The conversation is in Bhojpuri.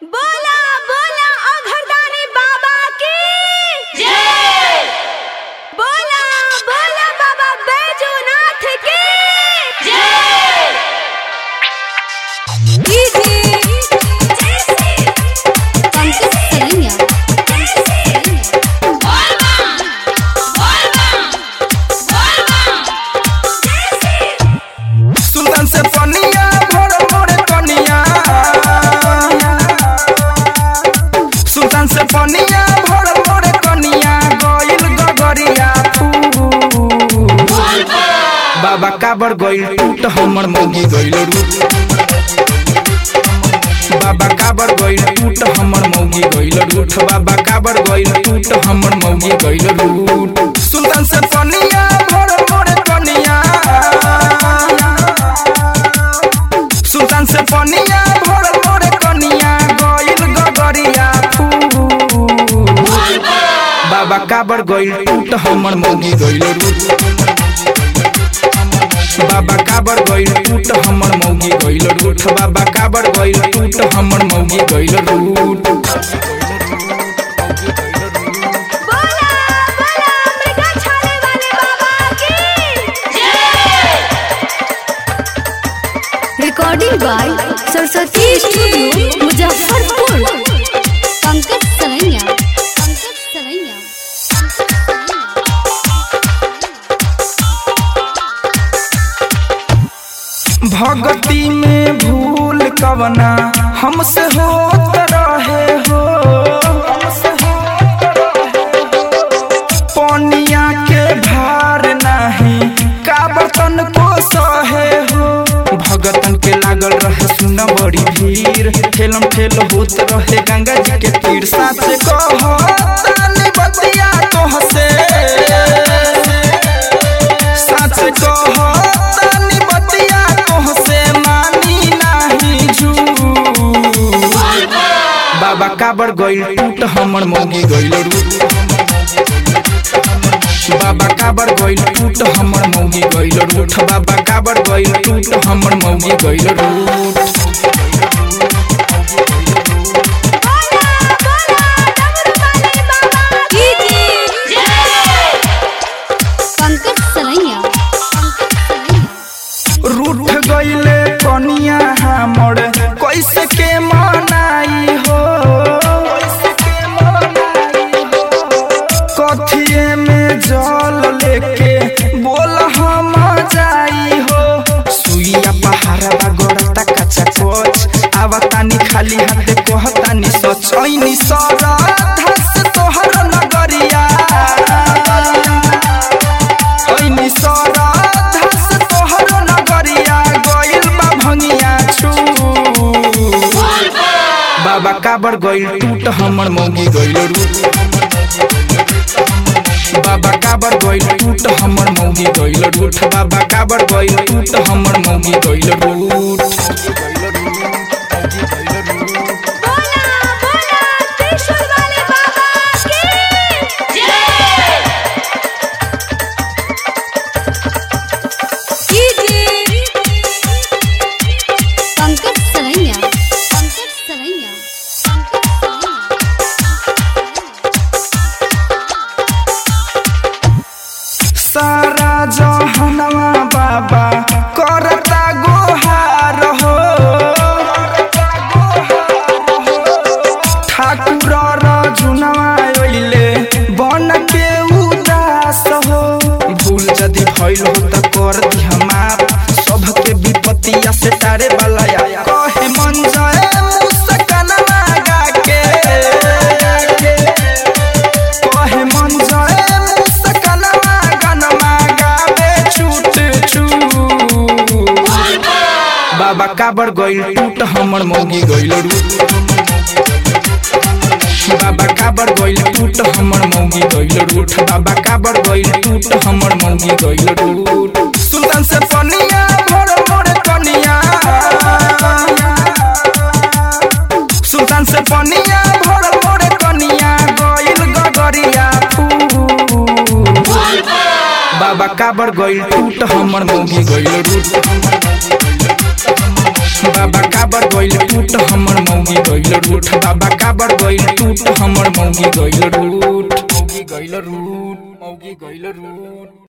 बोला बोला अघरदानी बाबा की बोला बोला बाबा बैजूनाथ की पंकज सलिया सुल्तान से पनिया भोर भोर कनिया सुल्तान से पनिया भोर भोर कनिया गइल गगरिया फूल बाबा काबर गइल टूट हमर मौगी गइल रूट बाबा काबर गइल टूट हमर मौगी गइल रूठ बाबा काबर गइल टूट हमर मौगी गइल रूट सुल्तान से पनिया भोर भोर कनिया सुल्तान से पनिया भोर भोर कनिया गइल गगरिया फूल बाबा काबर गइल टूट हमर मौगी गइल रूट बाबा काबर गइल टूट हमर मौगी गइल रूठ बाबा काबर गइल टूट हमर मौगी गइल रूट बोला बोला मृगा छाले वाले बाबा की recording by Saraswati studio Muzaffarpur Pankaj सलैया पंकज सलैया भगती में भूल कवना हमसे होत रहे हो पनिया के भार नाही का बर्तन को सहे हो भगतन के लागल रहे सुन बड़ी भीड़ ठेलम ठेल होत रहे गंगा जी के तीर साथ कहो तानी बतिया तोह से सच कहो तानी बतिया तोह से मानी नाही झूठ बाबा काबर गइल टूट हमर मौगी गइल रूट बाबा काबर गइल टूट हमर मौगी गइल रूठ बाबा काबर गइल टूट हमर मौगी गइल रूट बोला बोला डमरू वाले बाबा की पंकज सलैया पंकज सलैया रूठ गइले कनिया हमर कैसे के मनाई हो कथिए में जल लेके बोल हम जाई हो सुइया पहाड़वा गोरता कच्चा कोच आवतानी खाली हाथे कहतानी सच ऐनी सरा धस तोहर नगरिया ऐनी सरा धस तोहर नगरिया गइल बा भंगिया छू बाबा काबर गइल टूट हमर मौगी गइल रूट बाबा काबर गइल टूट हमर मौगी गइल रूठ बाबा काबर गइल टूट हमर मौगी गइल रूट बोला बोला त्रिशूल वाले बाबा की पंकज सलैया पंकज सलैया पंकज सलैया सारा जहनवा बाबा करता गोहार हो ठाकुर रजुनवा अइले बन के उदास हो भूल यदि भइल हो त कर दिह माफ सबके विपत्तिया से टारे वाला या कहे मन जाए मुस्कनवा गा के कहे मन जाए मुस्कनवा गनमा गावे छूट छूट बाबा काबर गइल टूट हमर मौगी गइल रूट बाबा काबर गइल टूट हमर मौगी गइल रूठ बाबा काबर गइल टूट हमर मौगी गइल रूट सुल्तान से पनिया भोर भोर कनिया सुल्तान से पनिया भोर भोर कनिया गइल गगरिया फूल बाबा काबर गइल टूट हमर मौगी गइल रूट बाबा काबर गइल टूट हमर मौगी गइल रूठ बाबा काबर गइल टूट हमर मौगी गइल रूठ मौगी गइल रूठ मौगी गइल रूठ